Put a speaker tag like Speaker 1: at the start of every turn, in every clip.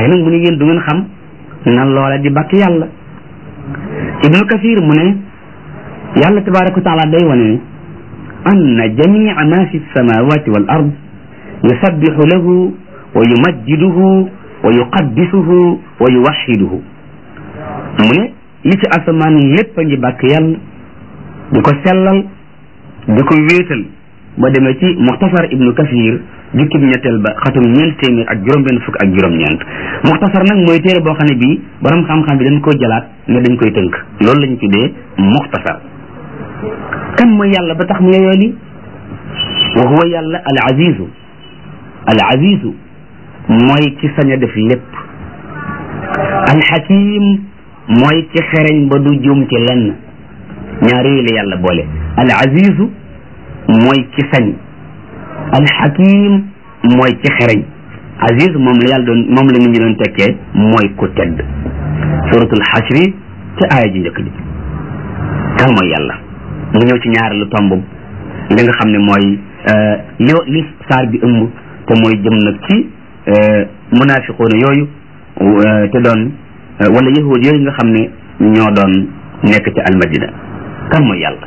Speaker 1: waaye nag mu ne yéen du ngeen xam na loola di bàkk yàlla ibnu kasir mu ne yàlla tabaraka wa taala day wane ne anna jamia ma fi samawati wal ard yusabbihu lahu wa yumajjiduhu wa yuqaddisuhu wa yuwaxiduhu mu ne li ci asamaan lépp a ngi bàkk yàlla di ko sellal di ko wéetal ba demee ci muxtasar ibnu kasir jukkib ñetteel ba xatum ñeent téeméer ak juróom-benn fukk ak juróom-ñeent muxtasar nag mooy téere boo xam ne bii borom xam-xam bi dañ koo jëlaat ne dañ koy tënk loolu lañu tuddee muxtasar kan mooy yàlla ba tax mu yeyoo li wa huwa yàlla al azizu al azizu mooy ci sañ a def lépp al hakim mooy ci xereñ ba du juum ci lenn ñaar yooyu la yàlla boole al azizu mooy ci sañ al hakim mooy ci xereñ aziz moom la yàlla doon moom la nit ñi doon tekkee mooy ku tedd suratul xasri ci aaya ji njëkk ji kan mooy yàlla mu ñëw ci ñaareelu tomb li nga xam ne mooy li li saar bi ëmb te mooy jëm nag ci munafiquuna yooyu te doon wala yahud yooyu nga xam ne ñoo doon nekk ci almadina kan mooy yàlla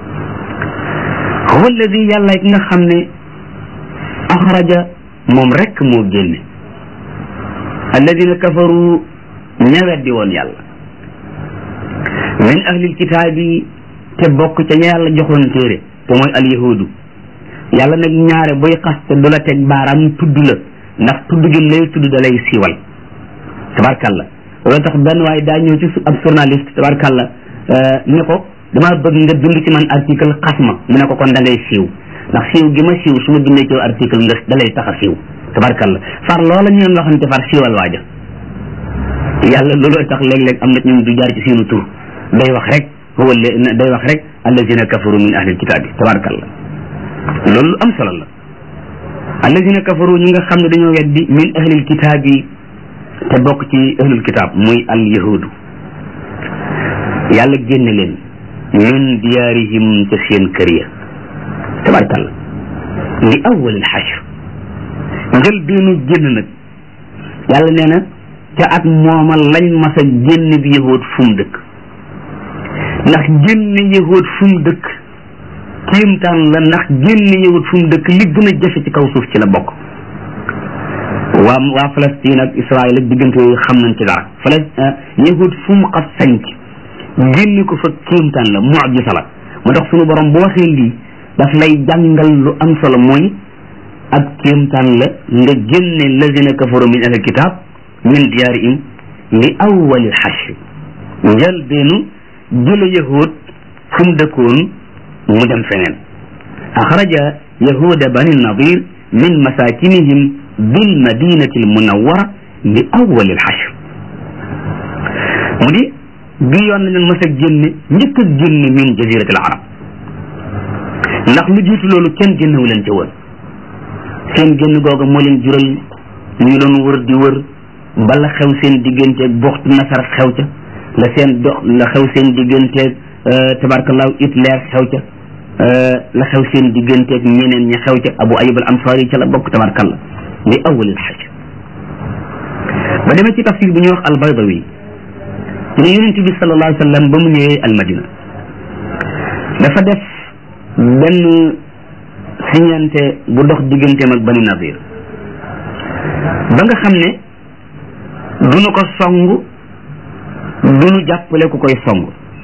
Speaker 1: huwa alladi yàlla ki nga xam ne axraja moom rek moo génne alladina kafaru ña weddi woon yàlla min ahlil kitaabi te bokk ca ña yàlla joxoon téere te mooy alyahudu yàlla nag ñaare buy xaste du la teg baaraam tudd la ndax tudd gi lay tudd da lay siiwal tabarkalla loolu tax benn waaye daa ñëw ci ab journaliste tabarkalla ne ko damaa bëgg nga bind ci man article xas ma mu ne ko kon da ngay siiw ndax siiw gi ma siiw su ma bindee ci article nga da lay tax a siiw tabarkalla far loola ñu doon waxante far siiwal waaja yàlla looloo tax léeg-léeg am na ñun du jaar ci seenu tur day wax rek huwa day wax rek allazina kafaru min ahlil kitaab bi tabarkalla loolu am solo la allazina kafaru ñi nga xam ne dañoo weddi min ahlil kitaab yi te bokk ci ahlul kitaab muy al yahudu yàlla génne leen min diyaarihim ca seen kër ya tabarkalla li awwalil xashr njël beenu génn nag yàlla nee na ca at mooma lañ mas a génn bi yahud fu mu dëkk ndax génne yahud fu mu dëkk kéemtaan la ndax génne yahud fu mu dëkk li gën a jafe ci kaw suuf ci la bokk waa waa Palestine ak Israël ak diggante yooyu xam nañ ci dara Palestine yahud fu mu xas sanc génne ko fa kéemtaan la mucjisa la moo tax sunu borom bu waxee lii daf lay jàngal lu am solo mooy ak kéemtaan la nga génne lazina kafaru min ahlil kitab min diyaarihim li awwalil xashr njël beenu jële yahud fu mu dëkkoon mu dem feneen axraja yahuda bani nadir min masakinihim bil madinati al munawwara li awwalil xashr mu di bi yoon na leen mas a génne njëkk a génne min jaziratil arab ndax lu jiitu loolu kenn génnewu leen ca woon seen génn googa moo leen jural ñu doon wër di wër bala xew seen digganteeg buxtu nasar xew ca la seen dox la xew seen digganteeg tabarkallahu Hitler xew ca la xew seen digganteeg ñeneen ña xew ca Abu Ayyub al Ansari ca la bokk tabarkallah li awwalil xaj ba demee ci tafsir bu ñuy wax al-Baydawi mu ne yonent bi sallallahu alayhi wa sallam ba mu ñëwee al-Madina dafa def benn siñante bu dox digganteem ak Bani Nadir ba nga xam ne duñu ko song duñu jàppale ku koy song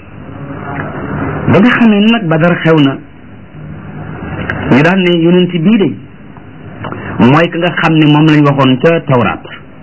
Speaker 1: ba nga xam ne nag Badar xew na ñu daan ne yonent bii de mooy ka nga xam ne moom lañ waxoon ca tawraat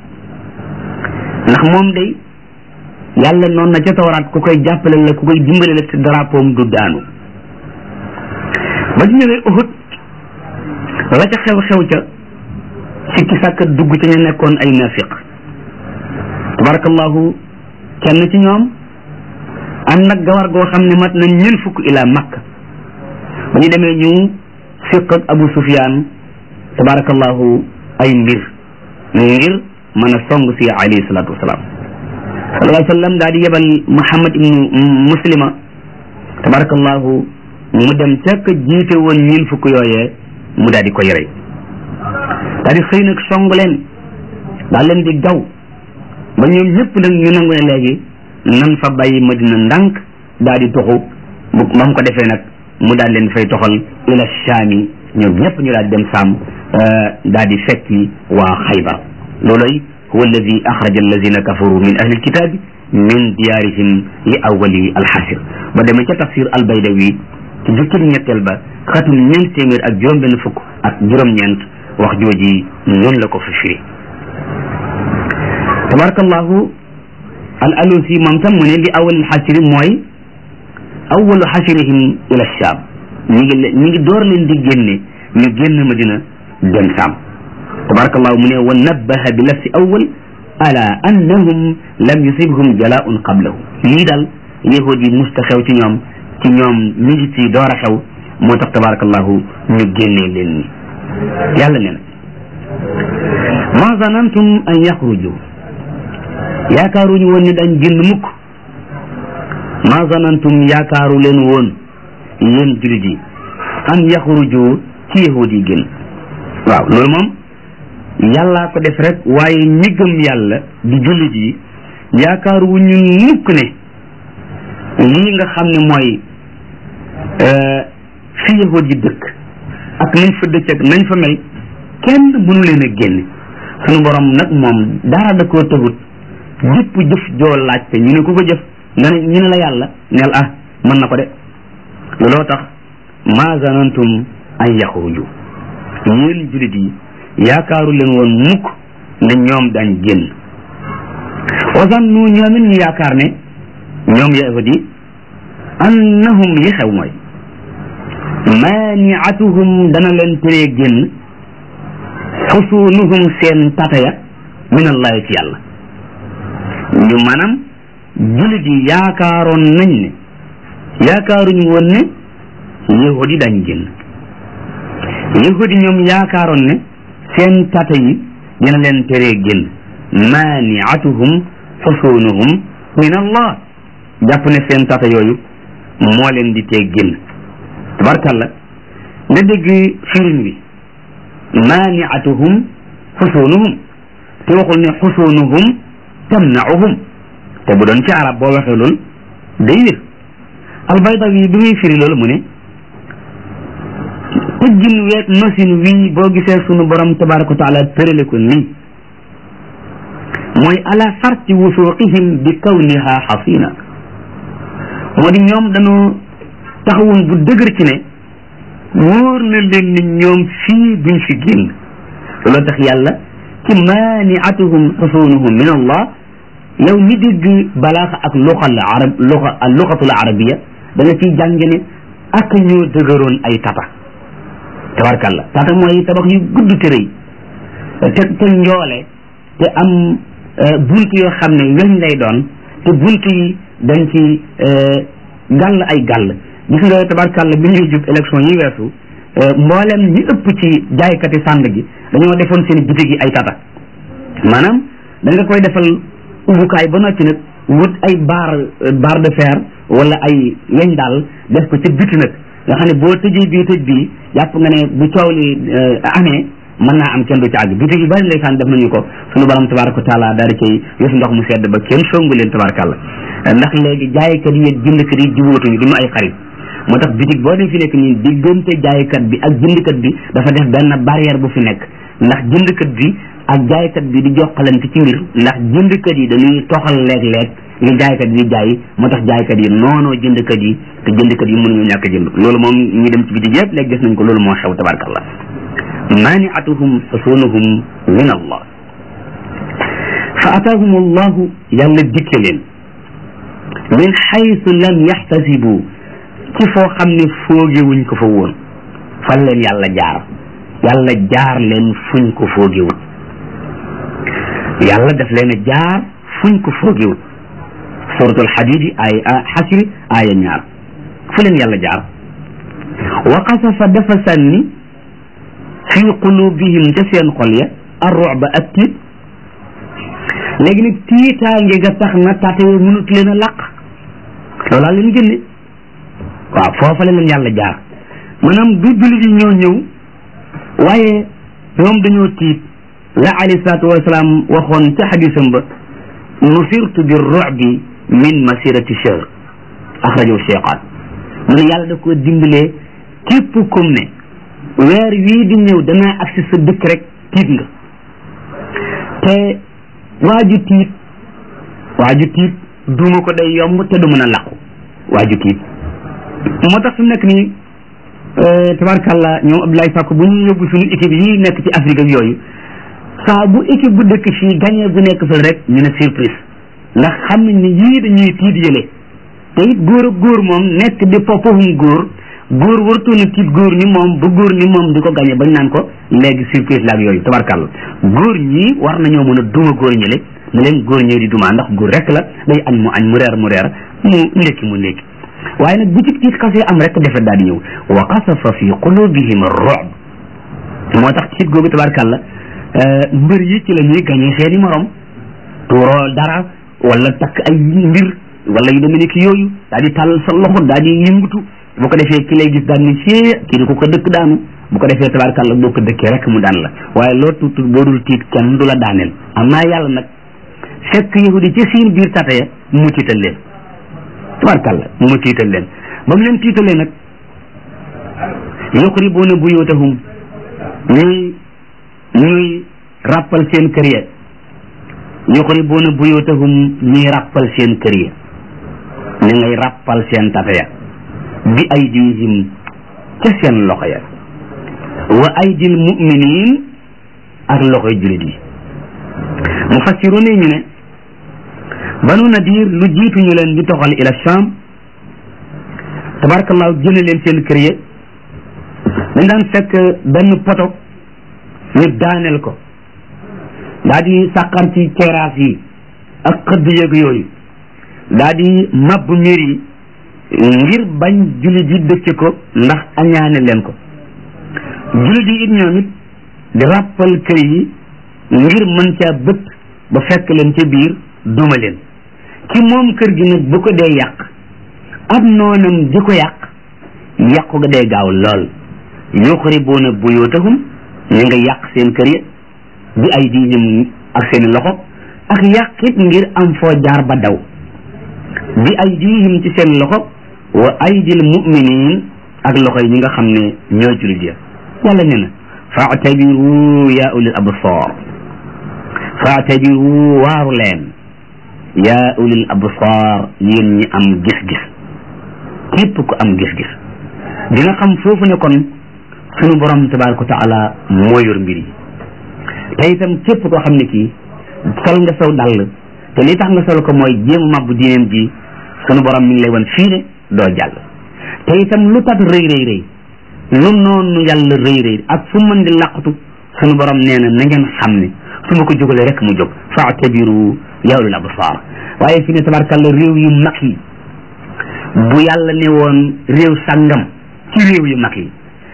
Speaker 1: ndax moom day yàlla noonu na ca tawraat ku koy jàppale la ku koy dimbale la ci drapeau du daanu ba ñu ñëwee Uhud la ca xew-xew ca sikki sàkka dugg ca ñu nekkoon ay nafiq tabarakallahu kenn ci ñoom am nag gawar goo xam ne mat na ñeen fukk ila makka ba ñu demee ñu fiq ak Abu Sufyaan tabarakallahu ay mbir ngir mën a song si alayhi salaatu wasalaam sallallahu alayhi wa sallam daal di yebal Muhammad ibnu Muslima tabarakallahu mu dem ca ka jiite woon ñeen fukk yooyee mu daal di koy rey daal di xëy nag song leen daal leen di gaw ba ñoom ñëpp nag ñu nangu ne léegi nan fa bàyyi madina ndànk daal di toxu bu ba mu ko defee nag mu daal leen fay toxal ila shaami ñoom ñëpp ñu daal di dem saam daal di fekki waa xaybar looloy huwa alladi axraja alladina kafaru min ahli alkitabi min diyaarihim li awali alxasir ba demee ca tafsir albaydawi ci jukkib ñetteel ba xatum ñeent téeméer ak juróom benn fukk ak juróom-ñeent wax jooji noonu la ko fi firi tabarakallahu al alusi moom tam mu ne li awal alxasiri mooy awalu xasirihim ila shaam ñi ngi ñi ngi door leen di génne ñu génn madina dem saam tabarakallahu mu ne wa nabbaha bi lafsi awal ala annahum lam yusibhum jalaun qablahu lii daal yahud yi musta xew ci ñoom ci ñoom mi ngi ci door a xew moo tax tabarakallahu ñu génnee leen ni yàlla nee na ma zanantum an yaxruju yaakaaruñu woon ne dañ génn mukk ma zanantum yaakaaru leen woon yéen julit yi an yaxruju ci yahud yi génn waaw loolu moom yàllaa ko def rek waaye ñi gëm yàlla di jullit yi yaakaar wu ñu mukk ne lii nga xam ne mooy fi yahud yi dëkk ak nañ fa dëkk ak nañ fa mel kenn mënu leen a génne sunu borom nag moom dara da koo tëgut jëpp jëf joo laajte ñu ne ku ko jëf nga ne ñu ne la yàlla neel ah mën na ko de looloo tax ma zanantum an yaxruju yéen jullit yi yaakaaru leen woon mukk ne ñoom dañ génn wasannu ñoom it ñu yaakaar ne ñoom yahud yi annahum li xew mooy maaniatuhum dana leen teree génn xusunuhum seen tataya min allahi ci yàlla ñu maanaam jullit yi yaakaaroon nañ ne yaakaaruñu woon ne yahud yi dañ génn yahud yi ñoom yaakaaroon ne seen tata yi dina leen teree génn maaniatuhum xusunuhum min allah jàpp ne seen tata yooyu moo leen di tee génn tabarkalla nga dégg firin wi maaniatuhum xusunuhum te waxul ne xusunuhum tamnauhum te bu doon ci arab boo waxee loolu day wér albaydawi bi muy firi loolu mu ne tëggin weeg nosin wii boo gisee sunu borom tabaraka wa taala tërale ko nii mooy ala farti wusuqihim bi kawniha xasina moo di ñoom dañoo taxawoon bu dëgër ci ne wóor na leen ni ñoom fii duñ fi génn looloo tax yàlla ci maaniatuhum xusunuhum min allah yow ñi dégg balaaxa ak luxa al arab luxa al luxatul arabiya da nga ciy jànge ne ak ñoo dëgëroon ay tata tabarkalla tata mooy tabax yu gudd te rëy te te njoole te am bunt yoo xam ne weñ lay doon te bunt yi dañ ci gàll ay gàll gis nga tabarkalla bi ñuy jub élection yi weesu mboolem ñi ëpp ci jaaykati sànd gi dañoo defoon seen bitig yi ay tata maanaam da nga koy defal ubbukaay ba noppi nag wut ay barre barre de fer wala ay weñ daal def ko ca biti nag nga xam ne boo tëjee bii tëj bii jàpp nga ne bu coow li amee mën naa am kenn du ci àgg bitig yu bari ndeysaan def nañu ko sunu borom tabaraka wa taala daal di koy yëf ndox mu sedd ba kenn songu leen tabarakàlla ndax léegi jaaykat yi ak jëndkat yi jubóotuñu duñu ay xarit moo tax bitig boo dem fi nekk nii diggante jaaykat bi ak jëndkat bi dafa def benn barrière bu fi nekk ndax jëndkat bi ak jaaykat bi di jokkalante ci mbir ndax jëndkat yi dañuy toxal léeg-léeg li jaaykat yi di jaay moo tax jaaykat yi noonoo jëndkat yi te jëndkat yi mënuñu ñàkk jënd loolu moom ñu dem ci bitig yëpp léegi gis nañ ko loolu moo xew tabarakallah maaniatuhum xusunuhum min allah fa ataahum allahu yàlla dikke leen min xaytu lam yaxtasibu ci foo xam ne foogewuñ ko fa woon fan leen yàlla jaar yàlla jaar leen fuñ ko foogewul yàlla daf leen a jaar fuñ ko foogewul suratul xadidi ay xasri aaya ñaar fu leen yàlla jaar wa qasafa dafa sànni fi qulubihim ca seen xol ya arruba ak tiit léegi nag tiitaange nga tax na tate mënut leen a làq loolaa leen génne waaw foofa la leen yàlla jaar maanaam du jullit yi ñoo ñëw waaye ñoom dañoo tiit la alayhi salaatu wasalaam waxoon ca xadisam ba nusirtu bi ru'bi min masirati shahr axrajahu cheyqaan mu ne yàlla da ko dimbalee képp kum ne weer wii di ñëw danaa agsi sa dëkk rek tiit nga te waaju tiit waaju tiit duma ko day yomb te du mën a làqu waaju tiit moo tax su nekk nii tabarkàlla ñoom Abdoulaye Sakko bu ñu yóbbu suñu équipe yi nekk ci Afrique ak yooyu saa bu équipe bu dëkk fii gagné bu nekk fële rek ñu ne surprise ndax xam nañ ne yii dañuy tiit yële te it góor ak góor moom nekk di poppahum góor góor wartuuna tiit góor ni moom ba góor ni moom di ko gagné bañ naan ko léegi surprise la ak yooyu tabarkàlla góor ñii war nañoo mën a duma góor ñële ne leen góor ñëw di duma ndax góor rek la day añ mu añ mu reer mu reer mu ndekki mu ndekki waaye nag bu ci tiit xasee am rek defet daal di ñëw wa qasafa fi qulubihim ar-ru'b moo tax tiit googu tabarkàlla mbër yi ci la ñuy gañee seeni morom tuuroo dara wala takk ay mbir wala yu demee ni ki yooyu daal di tàllal sa loxo daal di yëngutu bu ko defee ki lay gis daal ni see kii di ko ko dëkk daanu bu ko defee tabarkàlla boo ko dëkkee rek mu daan la waaye loo tuut boo dul tiit kenn du la daaneel am naa yàlla nag fekk yahudi ci seen biir tata ya mu tiital leen tabarkàlla mu tiital leen ba mu leen tiitalee nag yuqribuuna buyutahum ñuy ñuy ràppal seen kër ya yuqribuuna buyutahum ñuy ràppal seen kër ya ñu ngay ràppal seen tata ya bi aydihim ca seen loxo ya wa aydil muminin ak loxoy julit yi mufassiruna ñu ne banu nadir lu jiitu ñu leen di toxal ila sham tabarakallahu jëne leen seen kër ya dañ daan fekk benn poto ñu daaneel ko daa di sàqar ci terrasse yi ak xëdd yëg yooyu daa di mabb miir yi ngir bañ jullit yi dëcc ko ndax añaane leen ko jullit yi it ñoom it di ràppal kër yi ngir mën caa bët ba fekk leen ca biir duma leen ci moom kër gi nag bu ko dee yàq ab noonam di ko yàq yàqu ga dee gaaw lool yuxribuuna buyutahum ñu nga yàq seen kër ya bi ay diihim ak seeni loxo ak yàqit ngir am foo jaar ba daw bi ay diihim ci seen loxo wa aydil muminin ak loxo yi ñi nga xam ne ñoo julit ya yàlla nee na faatabiru ya ulil absar faatabiru waaru leen ya ulil absar yéen ñi am gis-gis képp ku am gis-gis dina xam foofu ne kon sunu borom tabaraka wa taala moo yor mbir yi te itam képp koo xam ne kii sol nga saw dàll te li tax nga sol ko mooy jéem mabbu diineem ji sunu borom mi ngi lay wan fii ne doo jàll te itam lu tat rëy rëy rëy lu noonu yàlla rëy rëy ak fu mën di laqatu sunu borom nee na na ngeen xam ne su ma ko jógalee rek mu jóg faatabiru ya ulil absar waaye fi ne tabarkalla réew yu mag yi bu yàlla ne woon réew sàngam ci réew yu mag yi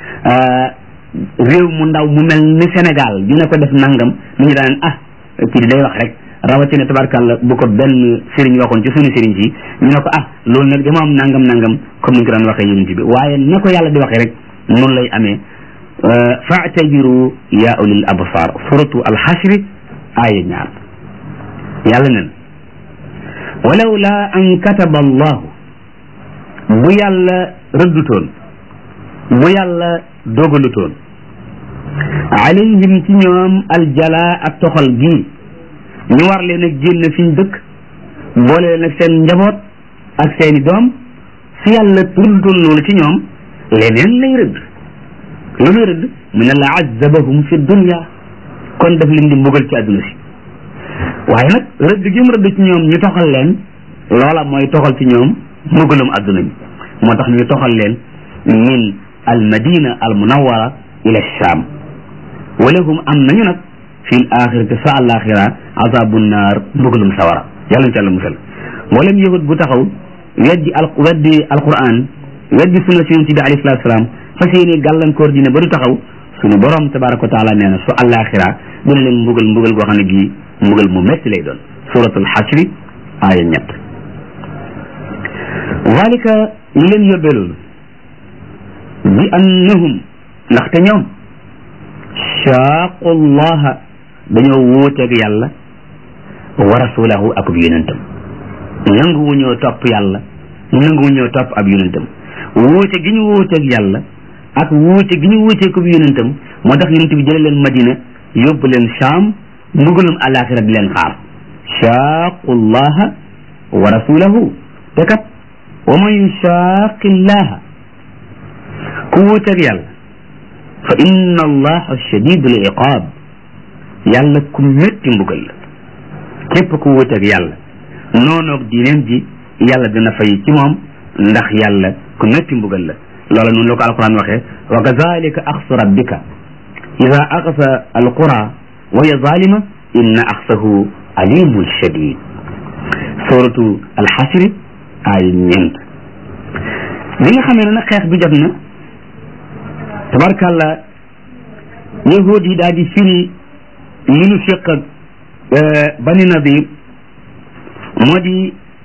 Speaker 1: réew mu ndaw mu mel ni Sénégal dina ko def nangam mu ñu daan ah kii day wax rek rawatina tabarkàlla bu ko benn sëriñ waxoon ci suñu sëriñ si ñu ne ko ah loolu nag dama am nangam nangam comme ni ñu ko daan waxee yonent bi waaye na ko yàlla di waxee rek noonu lay amee faatabiru ya ulil absar suratu alxashri aaya ñaar yàlla nen walaw la an kataba allahu bu yàlla rëddutoon bu yàlla dogalutoon alayhim ci ñoom aljala ak toxal gii ñu war leen a génn fi ñu dëkk boole leen ak seen njaboot ak seeni doom si yàlla rëddutoon loolu ci ñoom leneen lay rëdd lu muy rëdd mu ne la azabahum fi dunya kon daf leen di mbugal ci àdduna si waaye nag rëdd gi mu rëdd ci ñoom ñu toxal leen loola mooy toxal ci ñoom mbugalum àdduna bi moo tax ñu toxal leen min al madina al munawara ila sham walahum am nañu nag fi l axirati sa alaxira azabu naar mbugalum sawara yàlla ñu ci àlla musal mboolem yahud bu taxaw weddi al weddi alquran weddi sunna si yonent bi alayhi salatu salaam fas yéene gàllankoor dina ba du taxaw suñu borom tabaraka wa taala nee na su alaxira dina leen mbugal mbugal goo xam ne gii mbugal mu metti lay doon suratul xashri aaya ñett zalika li leen yóbbee loolu bi annahum ndaxte ñoom shaaqu llaha dañoo wuuteeg yàlla wa rasulahu akub yonentam nanguwu ñoo topp yàlla nanguwu ñoo topp ab yonentam wuute gi ñu wuuteeg yàlla ak wuute gi ñu wuuteeg ab yonentam moo tax yonent bi jële leen madina yóbbu leen Shaam mbugalum alaxira di leen xaar shaaqu llaha wa rasulahu te kat wa man yushaaqi llaha ku wuuteeg yàlla fa inna allaha shadidul iqaab yàlla ku métti mbugal la képp ku wuuteeg yàlla noonoog diineem ji yàlla dina fay ci moom ndax yàlla ku métti mbugal la loola noonu la ko alquran waxee wa kazalika axsu rabbika ida axsa alqura wa hiya zalima inna axsahu alimun shadid suratu alxasri ay ñeent bi nga xamee ne nag xeex bi jot na tabarkàlla yahud yi daal di firi li ñu fiq ak bani nadir moo di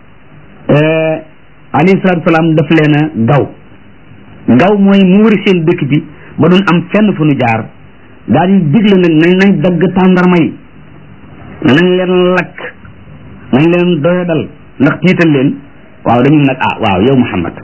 Speaker 1: alayhi salaatu salaam daf leen a gaw gaw mooy mu wëri seen dëkk bi ba doon am fenn fu nu jaar daal di digle nag nañ nañ dagg tàndarma yi nañ leen lakk nañ leen doyadal ndax tiital leen waaw dañu nag ah waaw yow Muhammad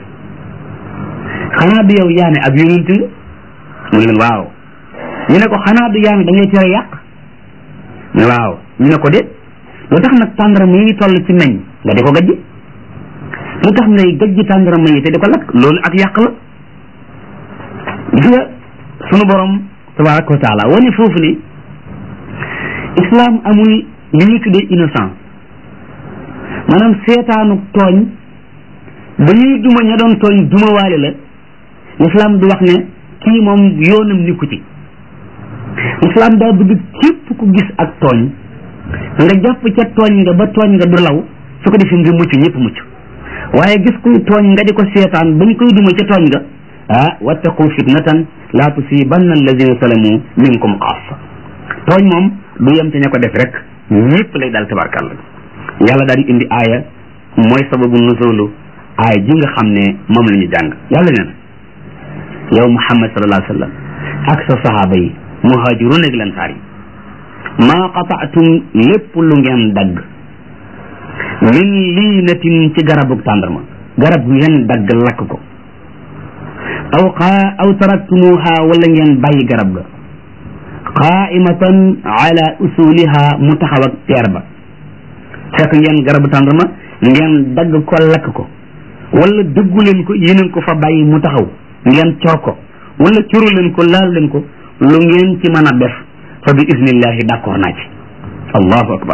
Speaker 1: xanaa du yow yaa ne ab yonent nga mu leen waaw ñu ne ko xanaa du yaa ne da ngay tere yàq ne waaw ñu ne ko de lu tax nag tàndarma yi toll ci meññ nga di ko gajj lu tax ngay gajj tàndarma yi te di ko lakk loolu ak yàq la gis nga sunu borom tabaraka wa taala wane foofu ne islam amul li ñu tuddee innocent maanaam seetaanu tooñ ba ñuy duma ña doon tooñ duma waale la islam du wax ne kii moom yoonam nikku ci islam daa bëgg képp ku gis ak tooñ nga jàpp ca tooñ nga ba tooñ nga du law su ko defee nga mucc ñëpp mucc waaye gis kuy tooñ nga di ko seetaan bañ koy duma ca tooñ nga ah wattaqu fitnatan laa tusibanna alladina salamu minkum xaasa tooñ moom du yem te ña ko def rek ñëpp lay daal tabarkàlla yàlla daal di indi aaya mooy sababu nuzulu aaya ji nga xam ne moom la ñu jàng yàlla nee na yow muhammad sallallahu alayhi wa sallam ak sa sahaaba yi muhaajiruun ak lansaar yi maa qataatum lépp lu ngeen dagg min liinatin ci garabug tàndarma garab ngeen dagg lakk ko aw xaa aw taraktumuha wala ngeen bàyyi garab ga qaimatan ala usuliha mu taxaw ak teer ba fekk ngeen garabu tàndarma ngeen dagg ko lakk ko wala dëggu leen ko yéeneen ko fa bàyyi mu taxaw ngeen cor ko wala curu leen ko laal leen ko lu ngeen ci mën a def fa bi isnillahi d'accord naa ci allahu akbar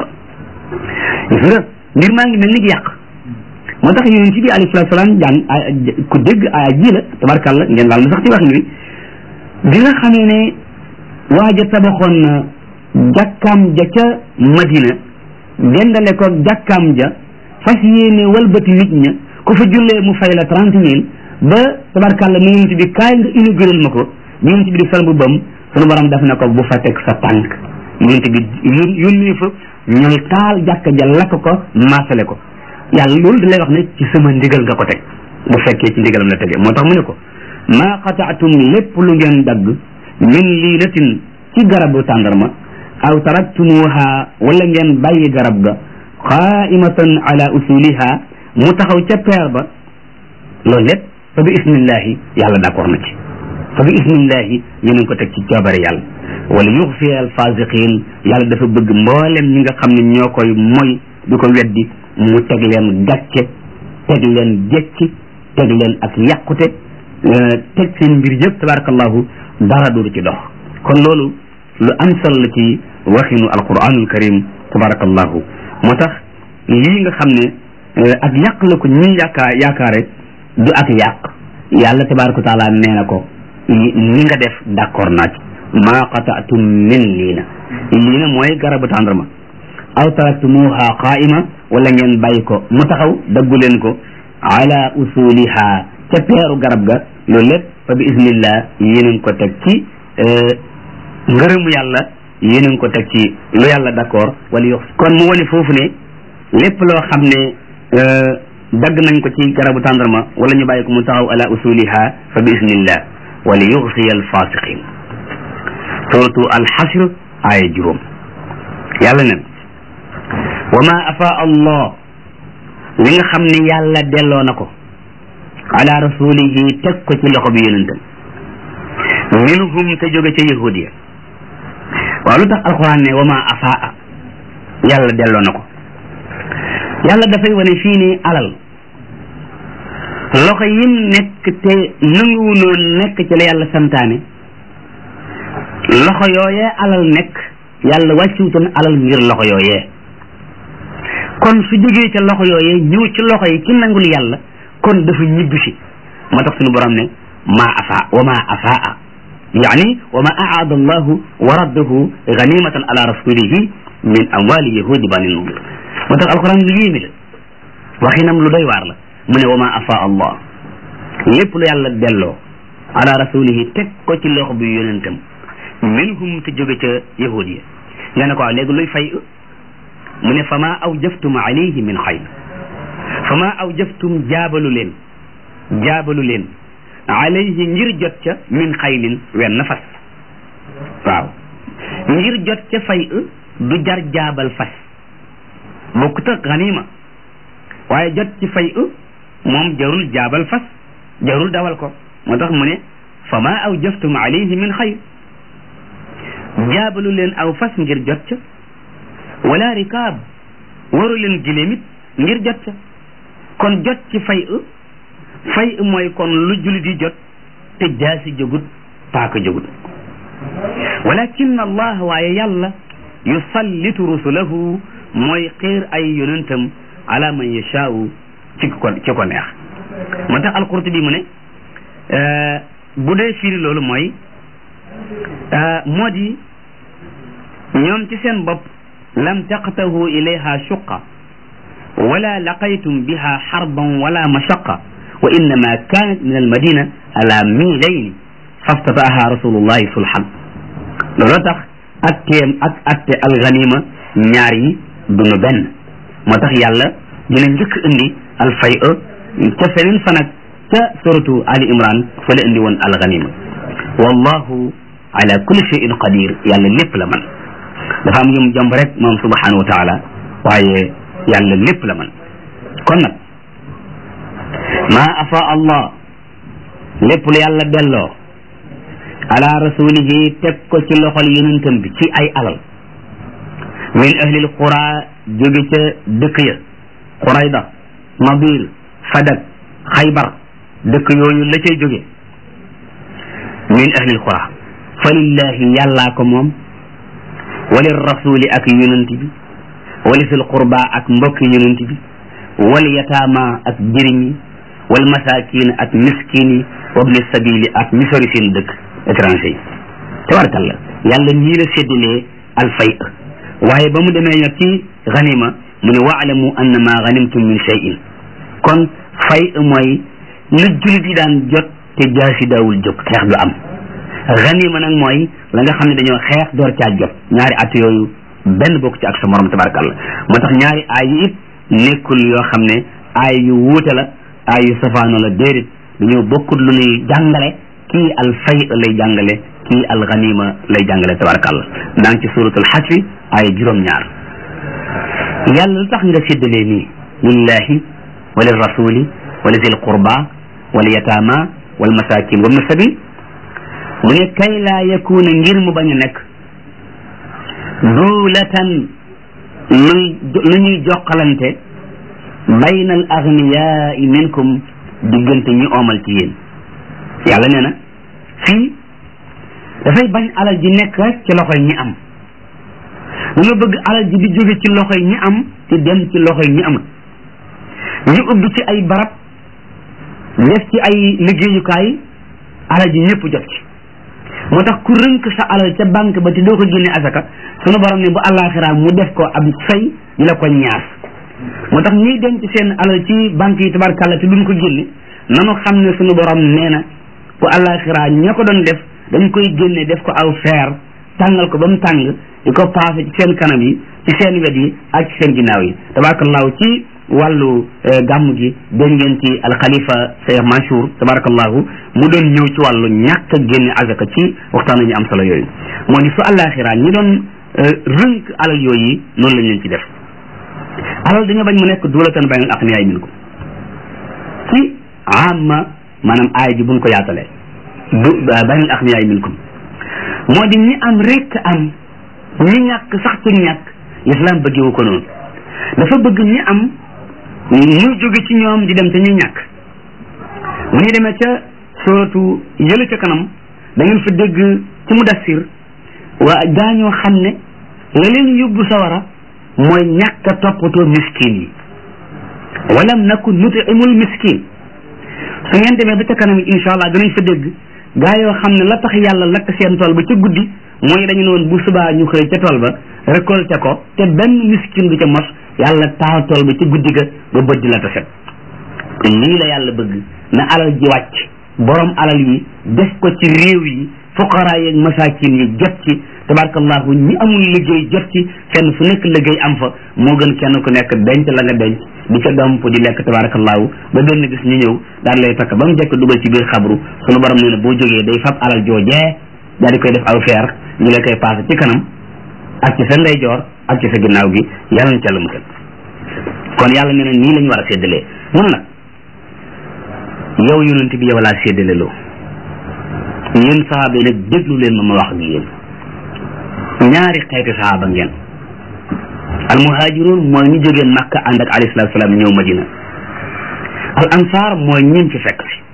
Speaker 1: gis nga mbir maa ngi mel ni yàq moo tax yonent bi alayhi salaatu salaam jàng ku dégg aaya ji la tabarkàlla ngeen baal ma sax ci wax ni bi nga xamee ne waaja tabaxoon na jàkkaam ja ca madina dendale ko jàkkaam ja fas yéene walbati nit ña ku fa jullee mu fay la trente mille ba tabarkàlla mu yonent bi kaay nga inaugural ma ko yonent bi di sol bu bam sunu borom def na ko bu fa teg sa tànk yonent bi yónnee fa ñooy taal jàkka ja lakk ko maasale ko yàlla loolu da lay wax ne ci sama ndigal nga ko teg bu fekkee ci ndigalam la tege moo tax mu ne ko maa qataatum lépp lu ngeen dagg min liinatin ci garabu tàndarma aw taraktumuha wala ngeen bàyyi garab ga qaimatan ala usuliha mu taxaw ca peer ba loolu lépp fa bi ismillahi yàlla d'accord na ci fa bi ismillahi yéen ko teg ci coobare yàlla wala yuxfi al fasiqin yàlla dafa bëgg mboolem ñi nga xam ne ñoo koy moy di ko weddi mu teg leen gàcce teg leen jekki teg leen ak yàqute teg seen mbir yëpp tabarakallahu dara du ci dox kon loolu lu am solo la ci waxinu alquranul karim tabarakallahu moo tax lii nga xam ne ak yàq la ko ñi yaakaar yaakaare du ak yàq yàlla tabaraka taala nee na ko ni nga def d'accord naa ci maa qataatum min liina liina mooy garabu tàndarma aw taraktumuha qaima wala ngeen bàyyi ko mu taxaw daggu leen ko ala usuliha ca peeru garab ga loolu lépp fa bi ismillah yéen ko teg ci ngërëmu yàlla yéen ko teg ci lu yàlla d'accord wala yox kon mu wane foofu ne lépp loo xam ne dagg nañ ko ci garabu tàndarma wala ñu bàyyi ko mu taxaw ala usuliha fa bi ismillah wala yuxsiya alfasiqin suratu alxasr aaya juróom yàlla nen wa ma afa allah li nga xam ne yàlla delloo na ko ala rasulihi teg ko ci loxo bi yonentam minhum te jóge ca yahudiya waaw lu tax alquran ne wa ma afaa yàlla delloo na ko yàlla dafay wane fii nii alal loxo yim nekk te nanguwunoon nekk ci la yàlla santaane loxo yooyee alal nekk yàlla wàcciwutoon alal ngir loxo yooyee kon su jógee ca loxo yooyee ñëw ci loxo yi ki nangul yàlla kon dafa ñibbi si moo tax suñu borom ne ma afa wa ma afaa يعني وما أعاد الله ورده غنيمة على رسوله من أموال يهود بني النضير وتق القرآن يجيمل وخينام لدي وارلا من وما أفاء الله lépp lu yàlla delloo ala rasulihi teg ko ci loxo bi yonentam minhum te jóge ca yahud ya nga ne ko léegi luy fay mu ne fama aw jaftum alayhi min xayr fama aw jaftum jaabalu leen jaabalu leen alayhi ngir jot ca min xaylin wenn fas waaw ngir jot ca fay du jar jaabal fas bokkut ak ganima waaye jot ci fay moom jarul jaabal fas jarul dawal ko moo tax mu ne fa ma aw jaftum alayhi min xayr jaabalu leen aw fas ngir jot ca wala rikaab waru leen giléemit ngir jot ca kon jot ci fay fay mooy kon lu jullit yi jot te jaasi jógut paaka jógut walakin allah waaye yàlla yusallitu rusulahu mooy xiir ay yonentam ala man yashaau ci ko ci ko neex moo tax alqurtubi mu ne bu dee firi loolu mooy moo di ñoom ci seen bopp lam taqtahu ilayha shuqa wala laqaytum biha xarban wala mashaqa wa innama kanat min almadina ala milayni faftataaha rasulullahi sulhan looloo tax atteem ak atte alganima ñaar yi duñu benn moo tax yàlla dina njëkk indi alfay ca feneen fa nag ca suratu ali imran fa la indi woon alganima wallahu ala kulli shay'in qadir yàlla lépp la man dafa am yum jomb rek moom subhanahu wa taala waaye yàlla lépp la man kon nag ma afa allah lépp lu yàlla delloo ala rasulihi teg ko ci loxol yonentam bi ci ay alal min ahlil qura jóge ca dëkk ya qurayda nadir fadak xaybar dëkk yooyu la cay jóge min ahlil qura fa lillahi yàllaa ko moom walil rasuli ak yonent bi wali sil qurba ak mbokki yonent bi wal yataama ak jëriñ yi wal masakin ak miskin yi wabni sabili ak misori seen dëkk étranger yi tabarakalla yàlla ñii la séddalee alfay waaye ba mu demee nag ci ganima mu ne waalamu annama ganimtum min cheyin kon fay mooy lu julit yi daan jot te jaasi daawul jóg xeex du am ganima nag mooy la nga xam ne dañoo xeex door caa jot ñaari at yooyu benn bokk ci ak sa morom tabarakallah moo tax ñaari aay yi it nekkul yoo xam ne aay yu wuute la aay yu safaano la déedéet dañoo bokkut lu ñuy jàngale kii al fay lay jàngale kii al ganima lay jàngale tabarakallah daa ngi ci suratul xasri aaya juróom-ñaar yàlla lu tax nga séddalee nii lillahi wa lil rasuli wa li zil qurba wal yataama wal masakin wabna sabil mu ne kay laa yakuna ngir mu bañ a nekk duulatan luy lu ñuy jokkalante bayna al agniyaai minkum diggante ñi oomal ci yéen yàlla nee na fii dafay bañ alal ji nekk rek ci loxoy ñi am dañoo bëgg alal ji di jóge ci loxoy ñi am te dem ci loxoy ñi amul ñu ubbi ci ay barab def ci ay liggéeyukaay alal ji ñëpp jot ci moo tax ku rënk sa alal ca banque ba te doo ko génne asaka sunu borom ne bu àllaaxiraa mu def ko ab fay di la ko ñaas moo tax ñiy denc seen alal ci banque yi tabarkàlla te duñ ko génne nanu xam ne sunu borom nee na bu àllaaxiraa ña ko doon def dañ koy génne def ko aw feer tàngal ko ba mu tàng di ko paase ci seen kanam yi ci seen wet yi ak ci seen ginnaaw yi tabarakallahu ci wàllu gàmm gi dégg ngeen ci alxalifa Cheikh Mansour tabarakallahu mu doon ñëw ci wàllu ñàkk a génne azaka ci waxtaan ñu am solo yooyu moo di su àllaaxiraa ñi doon rënk alal yooyu noonu lañ leen ci def alal dañoo bañ mu nekk duulatan baynal aqniyaay minkum ci amma maanaam aay ji buñ ko yaatalee du baynal aqniyaay minkum moo di ñi am rek am ñi ñàkk sax ci ñàkk l'islam bëggewu ko noonu dafa bëgg ñi am muy jóge ci ñoom di dem te ñi ñàkk bu ñu demee ca suratu yële ca kanam da ngeen fa dégg ci mudassir waa daañoo xam ne la leen yóbbu sawara mooy ñàkk a toppatoo miskin yi walam nakun nutimul miskin su ngeen demee ba ca kanam insha allah danañ fa dégg gaa yoo xam ne la tax yàlla lakk seen tool ba ca guddi mooy dañu ne woon bu subaa ñu xëy ca tool ba récolté ko te benn miskin du ca mos yàlla taal tool ba ca guddi ga ba bët di la taset lii la yàlla bëgg na alal ji wàcc borom alal yi def ko ci réew yi fuqaraa yeeg masaakin yi jot ci tabarakallahu ñi amul liggéey jot ci fenn fu nekk liggéey am fa moo gën kenn ku nekk denc la nga denc di ca domp di lekk tabarakallahu ba benn bis ñu ñëw daal lay takk ba mu jekk dugal ci biir xabru sunu borom nee na boo jógee day fab alal joojee daal di koy def aw feer ñu la koy passé ci kanam ak ci sa ndeyjoor ak ci sa ginnaaw gi yàlla na ca la musal kon yàlla nee na nii la ñu war a séddalee mun nag yow yonent bi yow laa séddale loo yéen sahaaba yi nag déglu leen ma ma wax ak yéen ñaari xeeti sahaaba ngeen al muhaajiroon mooy ñu jógee makka ànd ak alayhi salaatu salaam ñëw madina al ansaar mooy ñin fi fekk si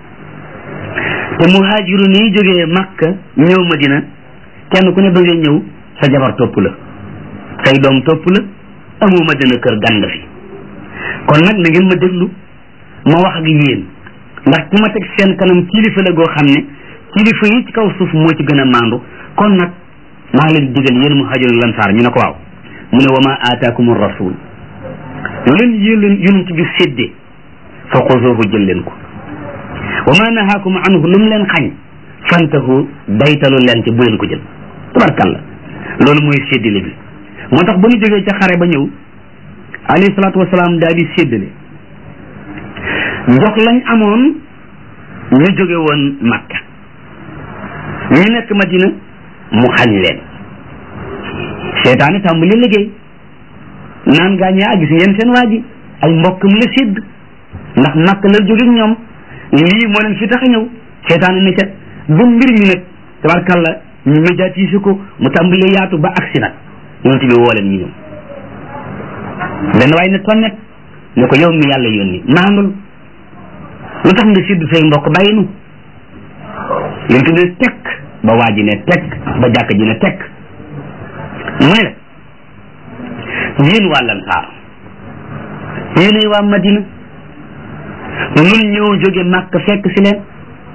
Speaker 1: te muhaajiroon yi jógee makka ñëw madina kenn ku ne ba ngay ñëw sa jabar topp la say doom topp la amoo madina kër gan nga fi kon nag na ngeen ma déglu ma wax ak yéen ndax ki ma teg seen kanam kilifa la goo xam ne kilifa yi ci kaw suuf moo ci gën a maandu kon nag maa ngi leen digal yéen muhaajiroon lansaar ñu ne ko waaw mu ne wa ma aataakum rasul lu leen yéen yonent bi séddee fa xuzuuhu jël leen ko wa ma nahaakum anhu lu mu leen xañ fantahu daytalu leen ci bu leen ko jël tabarkalla loolu mooy séddale bi moo tax ba ñu jógee ca xare ba ñëw alayhi salaatu wasalaam daal di séddale jox lañ amoon ñu jóge woon makka ñu nekk madina mu xañ leen seetaani tàmbali liggéey naan gaa ñaa gis ngeen seen waa ji ay mbokkam la sédd ndax makk la jóge ñoom lii moo leen fi tax a ñëw seetaani ne ca ba mbir mi nag tabarkalla ñu médiatiser ko mu tàmbali yaatu ba agsi nag yonent bi woo leen ñu ñëw benn waay ne tonnet ne ko yow mi yàlla yónni maandul lu tax nga sédd say mbokk bàyyi nu yonent bi ne tekk ba waa ji ne tekk ba jàkk ji ne tekk mu ne yéen waa Lansaar yéenay waa Madina nun ñëw jóge Màkk fekk si leen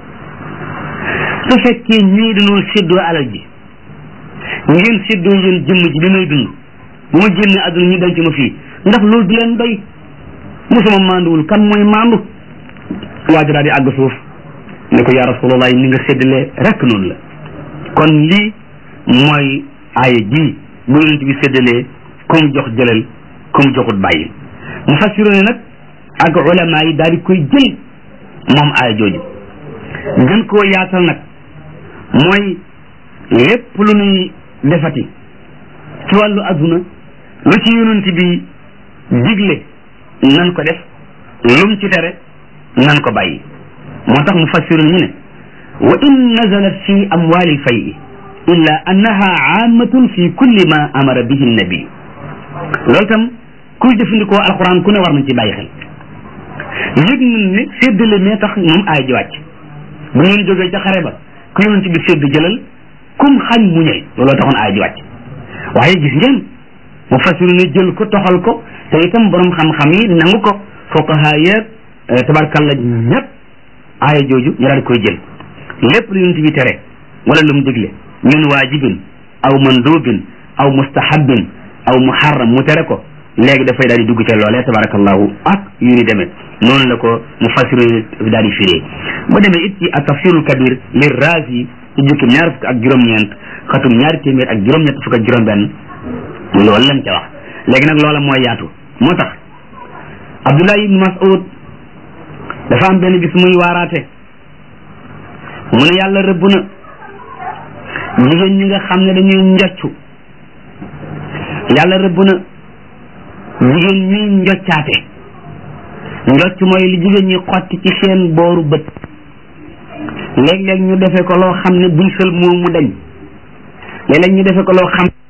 Speaker 1: su fekkee ñii dañoo séddoo alal ji ngeen séddoo yéen jëmm ji bi may dund bu ma génne àdduna ñu denc ma fii ndax loolu du leen doy mosuma maanduwul kan mooy maandu waa ji daal di àgg suuf ne ko yaa rasulallah ni nga séddalee rek noonu la kon lii mooy aaya ji bu yonent bi séddalee comme jox jëlal comme joxut bàyyi mu fassiru ne nag ak ulama yi daal di koy jël moom aaya jooju gën koo yaatal nag mooy lépp lu nuy defati ci wàllu adduna lu ci yonent bi digle nan ko def lum ci tere nan ko bàyyi moo tax mu fassiru ñu ne wa in nazalat fi amwali lfayi illa annaha aamatun fi kulli ma amara bihi nabi loolu tam kuy jëfandikoo alquran ku ne war nañ ci bàyyi xel yëg nañ ne séddale mee tax moom aay ji wàcc bu ngeen jógee ca xare ba ku yonent bi sédd jëlal kum xañ muñal looloo taxoon aay ji wàcc waaye gis ngeen mu fasiru ne jël ko toxal ko te itam borom xam-xam yi nangu ko fuqaha yeeg tabarkalla ñëpp aaya jooju ñu daal di koy jël lépp lu yonent bi tere wala lu mu digle min waajibin aw mandubin aw mustahabin aw muharram mu tere ko léegi dafay daal di dugg ca loolee tabarakallahu ak yu ni demee noonu la ko mu fasiru daal di firee ba demee it ci ak tafsirul kabir li razi ci jukkim ñaar fukk ak juróom-ñeent xatum ñaari téeméer ak juróom-ñett fukk ak juróom-benn loolu lañ ca wax léegi nag loola mooy yaatu moo tax Abdullah ibn Mas'ud dafa am benn bis muy waaraate mu ne yàlla rëbb na jigéen ñi nga xam ne dañuy njoccu yàlla rëbb na jigéen ñi njoccaate njocc mooy li jigéen ñi xotti ci seen booru bët léeg-léeg ñu defe ko loo xam ne buy sël moom mu dañ léeg-léeg ñu defe ko loo xam